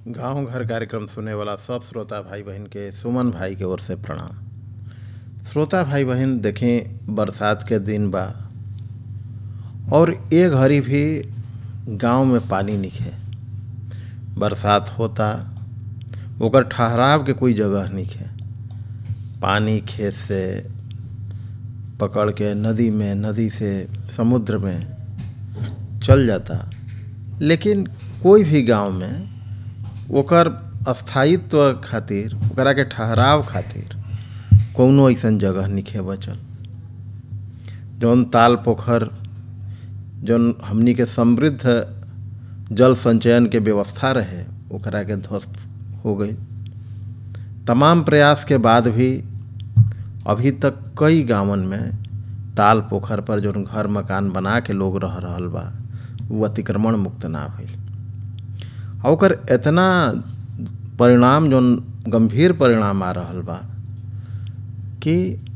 गांव घर कार्यक्रम सुने वाला सब श्रोता भाई बहन के सुमन भाई के ओर से प्रणाम श्रोता भाई बहन देखें बरसात के दिन बा और ए घड़ी भी गांव में पानी निखे बरसात होता ओकर ठहराव के कोई जगह निखे पानी खेत से पकड़ के नदी में नदी से समुद्र में चल जाता लेकिन कोई भी गांव में ओकर स्थायित्व खातिर ओकरा के ठहराव खातिर कौनो ऐसन जगह निखे बचल जौन ताल पोखर जौन हमनी के समृद्ध जल संचयन के व्यवस्था रहे ओकरा के ध्वस्त हो गई तमाम प्रयास के बाद भी अभी तक कई गांवन में ताल पोखर पर जौन घर मकान बना के लोग रह रहल बा वो अतिक्रमण मुक्त ना भइल आ ओकर इतना परिणाम जौन गंभीर परिणाम आ रहल बा कि